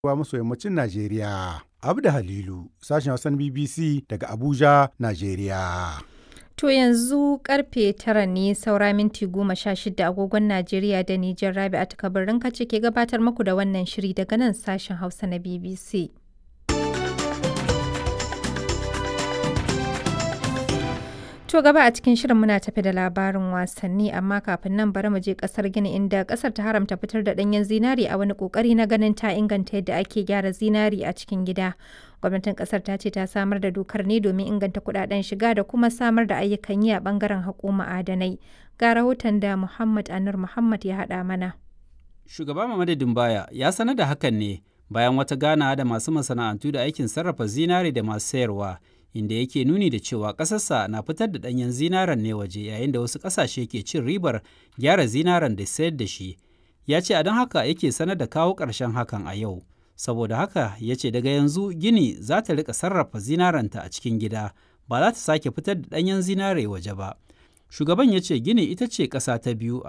arewa maso yammacin Najeriya. Abda Halilu, sashen Hausan BBC daga Abuja, Najeriya. To yanzu karfe tara ne saura minti goma sha shida agogon Najeriya da Nijar Rabi'atu Kabirin kace ke gabatar muku da wannan shiri daga nan sashen Hausa na BBC. To gaba a cikin shirin muna tafi da labarin wasanni amma kafin nan bari mu je kasar Gini inda kasar ta haramta fitar da danyen zinari a wani kokari na ganin ta inganta yadda ake gyara zinari a cikin gida. Gwamnatin kasar ta ce ta samar da dokar ne domin inganta kudaden shiga da kuma samar da ayyukan yi a bangaren haƙo ma'adanai. Ga rahoton da Muhammad Anur Muhammad ya haɗa mana. Shugaba Mamadu Dumbaya ya sanar da hakan ne bayan wata gana da masu masana'antu da aikin sarrafa zinari da masu sayarwa. inda yake nuni da cewa ƙasarsa na fitar da ɗanyen zinaren ne waje yayin da wasu ƙasashe ke cin ribar gyara zinaren da sayar da shi ya ce a don haka yake sanar da kawo ƙarshen hakan a yau saboda haka ya ce daga yanzu gini za ta rika sarrafa zinarenta a cikin gida ba za ta sake fitar da ɗanyen zinare waje ba shugaban ya ce gini ita ce ƙasa ta biyu